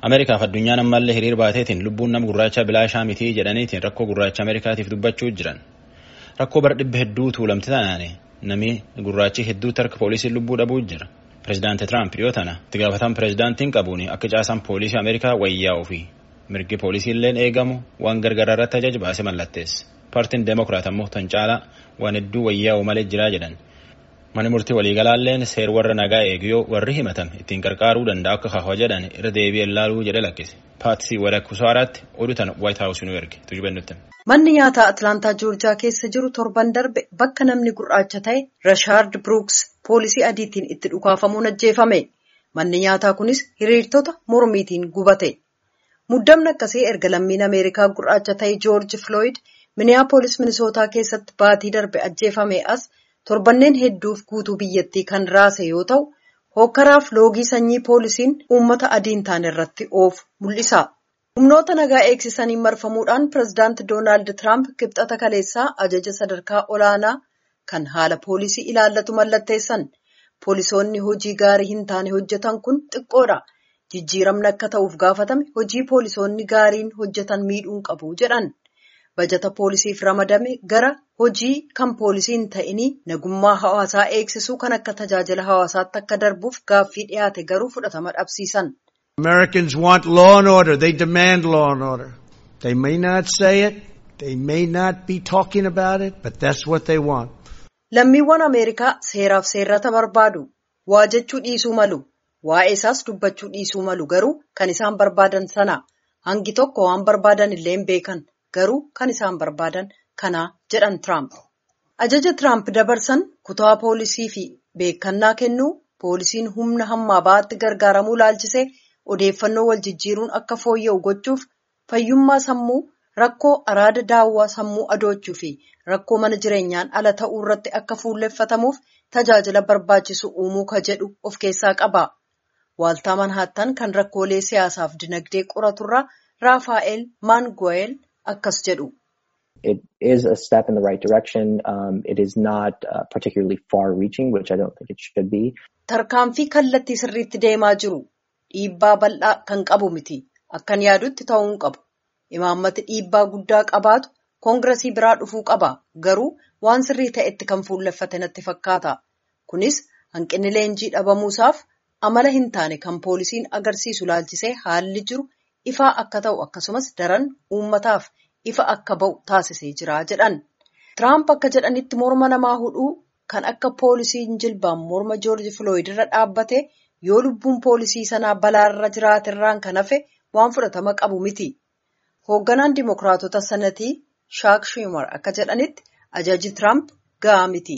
Ameerikaaf addunyaan ammallee hiriir baateetiin lubbuun nama gurraacha bilaashaa mitii jedhaniitiin rakkoo gurraacha Ameerikaatiif dubbachuu jiran. Rakkoo bara dhibba hedduu tuulamte taanaane namni gurraachi hedduutti harka poolisiin lubbuu dhabuu jira. Pireezidaantii Tiraamp dhiyoo tana itti gaafatan pireezidaantiin qabuun akka caasaan poolisii Ameerikaa wayyaa'uu fi mirgi poolisiilleen eegamu waan gargaraa irratti ajaja baase mallatteessa. Paartiin Deemokiraat ammoo tan caalaa waan hedduu wayyaa'u malee jiraa jedhan. Mani murtii waliigalaalleen seer warra nagaa eegiyoo warri himatan ittiin qarqaaruu danda'a akka kaawwa jedhan irra deebi'ee ilaaluu jedhe lakkise. Paatisii Wadakkusaaraatti oduu tana Waayit Haawus nu erge tujubennutti. Manni nyaataa Atilaantaa Joorjiyaa keessa jiru torban darbe bakka namni gurraacha ta'e Rashaard Biruuks poolisii adiitiin itti dhukaafamuun ajjeefame. Manni nyaataa kunis hiriirtota mormiitiin gubate. Muddamni akkasii erga lammiin Ameerikaa gurraacha ta'e Joorji Filooyid Miniyaapolis Minisootaa keessatti baatii darbe ajjeefame as torbanneen hedduuf guutuu biyyattii kan raase yoo ta'u, hokkaraaf loogii sanyii poolisiin uummata adiin taane irratti oofu mul'isa. Humnoota nagaa eegsisaniin marfamuudhaan pireezidaanti Doonaald Tiraamp kibxata kaleessaa ajaja sadarkaa olaanaa kan haala poolisii ilaallatu mallatteessan. Poolisoonni hojii gaarii hin taane hojjetan kun xiqqoodha. Jijjiiramni akka ta'uuf gaafatame hojii poolisoonni gaariin hojjetan miidhuun qabu jedhan. Bajata poolisiif ramadame gara hojii kan poolisiin ta'inii nagummaa hawaasaa eegsisuu kan akka tajaajila hawaasaatti akka darbuuf gaaffii dhiyaate garuu fudhatama dhabsiisan. Americans want law and order. They demand law and order. They may not say it. They may not be talking about it, but that's what they want. Lammiiwwan Ameerikaa seeraaf seerrata barbaadu. Waa jechuu dhiisuu malu. Waa'ee isaas dubbachuu dhiisuu malu garuu kan isaan barbaadan sana. Hangi tokko waan barbaadan illee hin beekan. Garuu kan isaan barbaadan kana jedhan Tiraamp. Ajaja Tiraamp dabarsan kutaa poolisii fi beekannaa kennuu poolisiin humna hammaa ba'aatti gargaaramuu laalchisee odeeffannoo wal jijjiiruun akka fooyya'u gochuuf fayyummaa sammuu rakkoo araada daawwaa sammuu adoochuu fi rakkoo mana jireenyaan ala ta'uu irratti akka fuulleffatamuuf tajaajila barbaachisu uumuu ka jedhu of keessaa qaba. Waaltaa Manhaattan kan rakkoolee siyaasaaf dinagdee qoraturraa Raafaa'el Maanguweel. akkas jedhu. It is a step in the right direction. Um, it is not uh, particularly far-reaching, which I don't think it should be. Tarkaanfii kallattii sirriitti deemaa jiru dhiibbaa bal'aa kan qabu miti. Akkan yaadutti ta'uu hin qabu. Imaammati dhiibbaa guddaa qabaatu koongiresii biraa dhufuu qaba. Garuu waan sirrii ta'etti kan fuulleffate natti fakkaata. Kunis hanqinni leenjii dhabamuusaaf amala hin taane kan poolisiin agarsiisu laalchisee haalli jiru. ifaa akka ta'u akkasumas daran uummataaf ifa akka ba'u taasisee jira jedhan. Tiraamp akka jedhanitti morma namaa hudhuu kan akka poolisiin jilbaan morma joorji filooyid irra dhaabbate yoo lubbuun poolisii sanaa balaarra jiraatirraan kan hafe waan fudhatama qabu miti. Hoogganaan dimokiraatota sanatii Shaak Schumer akka jedhanitti ajaji Tiraamp ga'aa miti.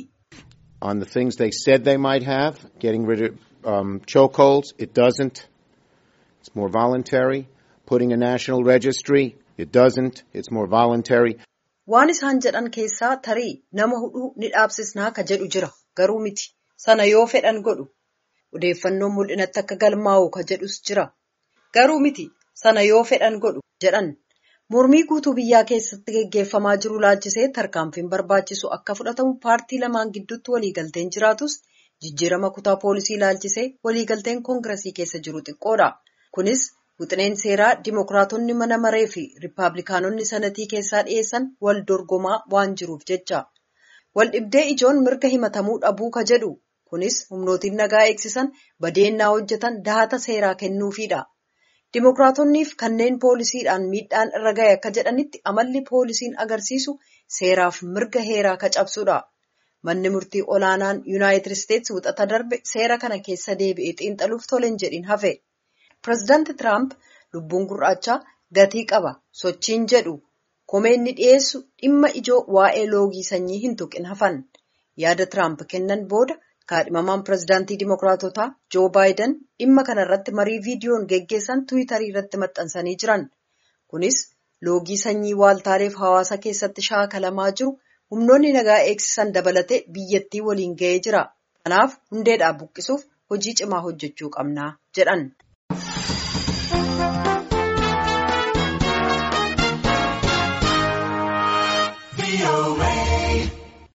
On the things they said they might have, getting rid of um, chokeholds, it doesn't. It's more voluntary. Putting a national registry, it doesn't. It's more voluntary. Waan isaan jedhan keessaa tarii nama hudhuu ni dhaabsisnaa ka jedhu jira. Garuu miti. Sana yoo fedhan godhu. Odeeffannoon mul'inatti akka galmaa'u ka jedhus jira. Garuu miti. Sana yoo fedhan godhu jedhan. Mormii guutuu biyyaa keessatti geggeeffamaa jiru laalchisee tarkaanfiin barbaachisu akka fudhatamu paartii lamaan gidduutti waliigalteen jiraatus jijjiirama kutaa poolisii laalchisee waliigalteen koongiresii keessa jiru xiqqoodha. Kunis Wixineen seeraa Dimookiraatonni mana maree fi Rippaabilikaanonni sanatii keessaa dhiyeessan wal dorgomaa waan jiruuf jecha. Waldhibdee ijoon mirga himatamuu dhabuu ka jedhu. Kunis humnootiin nagaa eegsisan badeennaa hojjetan dahata seeraa kennuufiidha. Dimookiraatoniif kanneen poolisiidhaan miidhaan irra gahe akka jedhanitti amalli poolisiin agarsiisu seeraaf mirga heeraa ka cabsudha. Manni murtii olaanaan Yuunaayitid Isteetsi wixata darbe seera kana keessa deebi'ee xiinxaluuf toleen jedhin hafe. Pireezidaanti Tiraamp lubbuun gurraachaa gatii qaba sochiin jedhu komeenni dhiyeessu dhimma ijoo waa'ee loogii sanyii hin tuqin hafan. Yaada Tiraamp kennan booda kaadhimamaan pireezidaantii Dimookiraatotaa Joo Baayiden dhimma kanarratti marii viidiyoon geggeessan Tiwiitarii irratti maxxansanii jiran. Kunis loogii sanyii waaltaaleef hawaasa keessatti shaakalamaa jiru humnoonni nagaa eegsisan dabalatee biyyattii waliin ga'ee jira. Kanaaf hundeedhaa buqqisuuf hojii cimaa hojjechuu qabnaa jedhan.